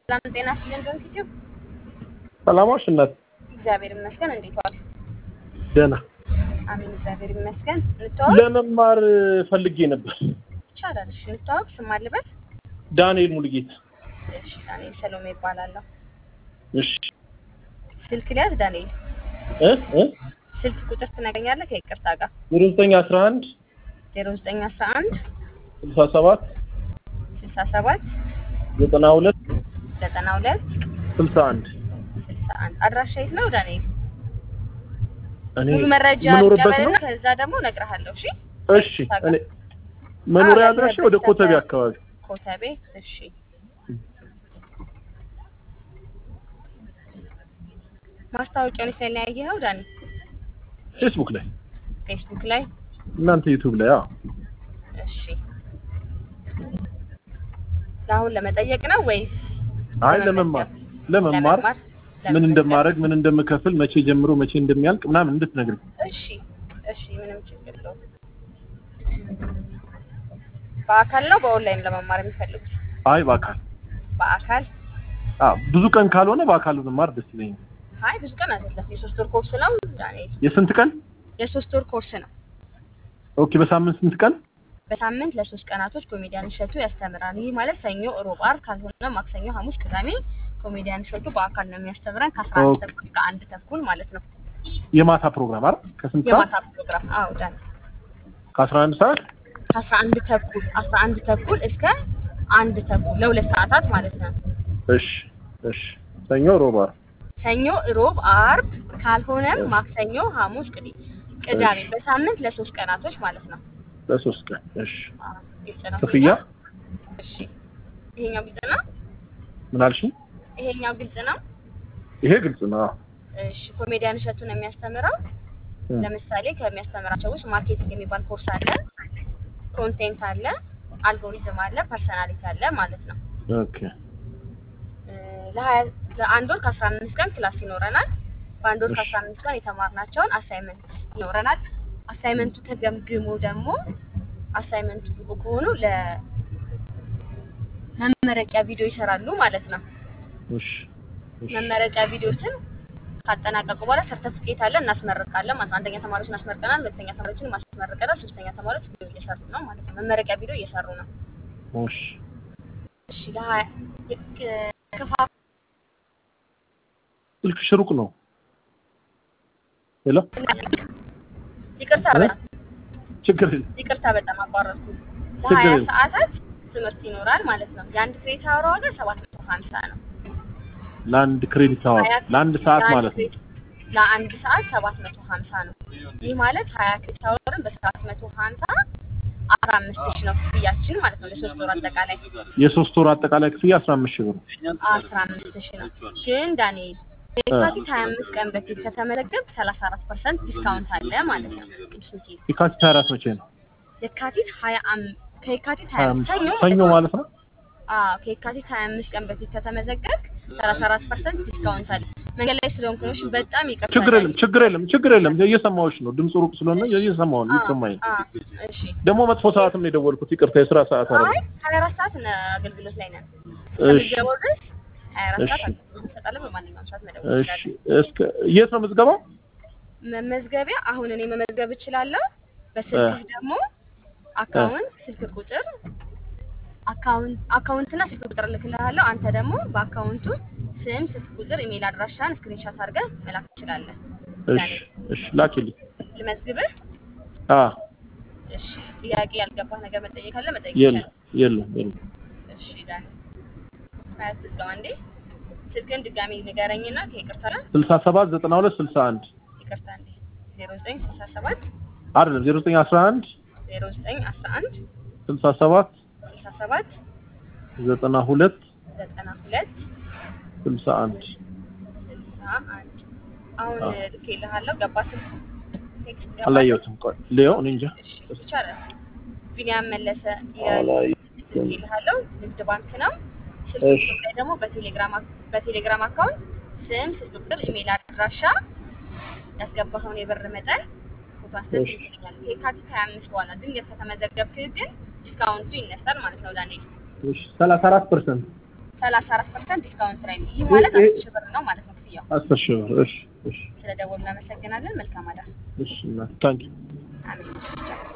ሰላም ጤና ይስጥልን ዶንኪቲዩ ሰላማሽ እናት እግዚአብሔር ይመስገን። እንዴት ዋሉ? ደህና አሜን እግዚአብሔር ይመስገን። እንተዋወቅ ለመማር ፈልጌ ነበር። ይቻላል። እሺ እንተዋወቅ። ስም አልበል። ዳንኤል ሙሉጌታ። እሺ ዳንኤል ሰሎሜ ይባላለሁ። እሺ ስልክ ሊያዝ ዳንኤል እ እ ስልክ ቁጥር ትነግረኛለህ ከይቅርታ ጋር ዜሮ ዘጠኝ አስራ አንድ ዜሮ ዘጠኝ አስራ አንድ ስልሳ ሰባት ስልሳ ሰባት ዘጠና ሁለት ዘጠና ሁለት ስልሳ አንድ ስልሳ አንድ አድራሻ የት ነው ዳንኤል? እኔ ሙሉ መረጃ የምኖርበት ነው። ልቀበልና ከዛ ደግሞ እነግርሃለሁ። እሺ እሺ እኔ መኖሪያ አዎ፣ አድራሻ ያለህበት ወደ ኮተቤ ሰፈር። አካባቢ ኮተቤ። እሺ ማስታወቂያውን ላይ ነው ያየኸው ዳኒ? ፌስቡክ ላይ ፌስቡክ ላይ እናንተ ዩቲዩብ ላይ አዎ እሺ ለአሁን ለመጠየቅ ነው ወይስ አይ ለመማር ለመማር ምን እንደማደርግ ምን እንደምከፍል መቼ ጀምሮ መቼ እንደሚያልቅ ምናምን እንድትነግሪኝ እሺ እሺ ምንም ችግር የለውም በአካል ነው በኦንላይን ለመማር የሚፈልጉት አይ በአካል በአካል አዎ ብዙ ቀን ካልሆነ በአካል መማር ደስ ይለኛል አይ ብዙ ቀን አይደለም የሶስት ወር ኮርስ ነው ዳንኤል የስንት ቀን የሶስት ወር ኮርስ ነው ኦኬ በሳምንት ስንት ቀን በሳምንት ለሶስት ቀናቶች ኮሜዲያን እሸቱ ያስተምራል። ይህ ማለት ሰኞ፣ ሮብ፣ ዓርብ ካልሆነ ማክሰኞ፣ ሐሙስ፣ ቅዳሜ ኮሜዲያን እሸቱ በአካል ነው የሚያስተምረን ከአስራ አንድ ኦኬ። ተኩል እስከ አንድ ተኩል ማለት ነው። የማታ ፕሮግራም አይደል ከስንት ሰዓት የማታ ፕሮግራም አዎ ዳን ከአስራ አንድ ሰዓት ከአስራ አንድ ተኩል አስራ አንድ ተኩል እስከ አንድ ተኩል ለሁለት ሰዓታት ማለት ነው። እሺ እሺ ሰኞ ሮባ ሰኞ፣ ሮብ፣ ዓርብ ካልሆነም ማክሰኞ፣ ሐሙስ፣ ቅዲ ቅዳሜ እሺ። በሳምንት ለሶስት ቀናቶች ማለት ነው። ለሶስት ቀን እሺ አዎ፣ ግልጽ ነው። ክፍያ እሺ ይሄኛው ግልጽ ነው። ምን አልሽኝ ይሄኛው ግልጽ ነው። ይሄ ግልጽ ነው አዎ። እሺ ኮሜዲያን እሸቱ ነው የሚያስተምረው። እ፣ ለምሳሌ ከሚያስተምራቸው ውስጥ ማርኬቲንግ የሚባል ኮርስ አለ፣ ኮንቴንት አለ፣ አልጎሪዝም አለ፣ ፐርሰናሊቲ አለ ማለት ነው። ኦኬ እ፣ ለሀያ ለአንድ ወር ከአስራ አምስት ቀን ክላስ ይኖረናል። በአንድ ወር እሺ። ከአስራ አምስት ቀን የተማርናቸውን አሳይመንት ይኖረናል። አሳይመንቱ ተገምግሞ ደግሞ አሳይመንቱ ብቁ ከሆኑ ለመመረቂያ ቪዲዮ ይሰራሉ ማለት ነው። እሺ እሺ መመረቂያ ቪዲዮችን ካጠናቀቁ በኋላ ሰርተፍኬት አለ እናስመርቃለን ማለት ነው። አንደኛ ተማሪዎች እናስመርቀናል፣ ሁለተኛ ተማሪዎችን ማስመርቀናል፣ ሶስተኛ ተማሪዎች ቪዲዮ እየሰሩ ነው ማለት ነው። መመረቂያ ቪዲዮ እየሰሩ ነው። እሺ እሺ ለሀያ የክ- ክፋ ስልክሽ ሩቅ ነው ሄሎ ይቅርታ እ? በጣም ችግር የለም ይቅርታ በጣም አቋረጥኩ። ችግር ለሀያ የለም። ሰዓታት ትምህርት ይኖራል ማለት ነው። የአንድ ክሬት አወር ዋጋ ሰባት መቶ ሀምሳ ነው። ለአንድ ክሬዲት አወር ሀያ ለአንድ ሰዓት ለአንድ ማለት ነው ክሬዲት- ለአንድ ሰዓት ሰባት መቶ ሀምሳ ነው። ይህ ማለት ሀያ ክሬት አወርን በሰባት መቶ ሀምሳ አስራ አምስት ሺህ ነው ክፍያችን ማለት ነው ለሶስት ወር አጠቃላይ የሶስት ወር አጠቃላይ ክፍያ አስራ አምስት ሺህ ብር አስራ አምስት ሺህ ነው። ግን ዳንኤል የካቲት ሀያ አምስት ቀን በፊት ከተመዘገብክ ሰላሳ አራት ፐርሰንት ዲስካውንት አለ ማለት ነው። ቅዱስ ሚካኤል የካቲት ሀያ አራት መቼ ነው የካቲት ሀያ አም- ከየካቲት ሀያ ሀያ አምስት አምስት ሰኞ ሰኞ ማለት ነው አዎ ከየካቲት ሀያ አምስት ቀን በፊት ከተመዘገብክ ሰላሳ አራት ፐርሰንት ዲስካውንት አለ። መንገድ ላይ ስለሆንኩ ነው። እሺ፣ በጣም ይቅርታ ችግር የለም ዳንኤል። ችግር የለም ችግር የለም እየሰማሁሽ ነው ድምፁ ሩቅ ስለሆነ እየሰማሁ ነው አዎ፣ ይሰማኝ ነው አዎ፣ እሺ። ደግሞ መጥፎ ሰዓትም ነው የደወልኩት ይቅርታ የስራ ሰዓት አረ አይ ሀያ አራት ሰዓት ነው አገልግሎት ላይ ነን። እሺ ከምትገባው ድረስ ሀያ አራት ሰዓት እሺ። አገልግሎት እንሰጣለን። በማንኛውም ሰዓት መደወል እሺ ትችላለህ። እስከ የት ነው ምዝገባው መመዝገቢያ አሁን እኔ መመዝገብ እችላለሁ። በስልክ ደግሞ አካውንት፣ ስልክ ቁጥር አካውንት አካውንትና ስልክ ቁጥር እልክልሃለሁ። አንተ ደግሞ በአካውንቱ ስም፣ ስልክ ቁጥር፣ ኢሜል አድራሻን ስክሪንሾት አድርገህ መላክ ትችላለህ። እሺ እሺ ላኪልኝ ልመዝግብህ? አ እሺ። ጥያቄ ያልገባህ ነገር መጠየቅ ካለ መጠየቅ የለም ይቻላል። የለም የለም እሺ ዳኒ አያስብለው አንዴ ስልክን ድጋሚ ንገረኝና ከይቅርታ ጋር ስልሳ ሰባት ዘጠና ሁለት ስልሳ አንድ ይቅርታ አንዴ ዜሮ ዘጠኝ ስልሳ ሰባት አይደለም ዜሮ ዘጠኝ አስራ አንድ ዜሮ ዘጠኝ አስራ አንድ ስልሳ ሰባት ስልሳ ሰባት ዘጠና ሁለት ዘጠና ሁለት ስልሳ አንድ ስልሳ አንድ አሁን አዎ። ልኬልሃለሁ። ገባ ስልክ ቴክስት ገባ? አላየሁትም ቆይ ሌው እኔ እንጃ እሺ ይቻላል። ቢኒያም መለሰ ይላል አላየሁትም ልኬልሃለሁ። ንግድ ባንክ ነው። ስልክ እሺ ቁጥር ላይ ደግሞ በቴሌግራም አክ- በቴሌግራም አካውንት ስም፣ ስልክ ቁጥር፣ ኢሜል አድራሻ ያስገባኸውን የብር መጠን ፎቶ አንስተህ እሺ ትልክልኛለህ። ከየካቲት ሀያ አምስት በኋላ ድንገት ከተመዘገብክ ግን ዲስካውንቱ ይነሳል ማለት ነው ዳንኤል። እሺ ሰላሳ አራት ፐርሰንት ሰላሳ አራት ፐርሰንት ዲስካውንት ላይ ነው። ይህ ማለት ይሄ- አስር ሺህ ብር ነው ማለት ነው ክፍያው። አስር ሺህ ብር እሺ እሺ ስለ ደወሉ እናመሰግናለን። መልካም አዳር። እሺ ታንኪ አሜን።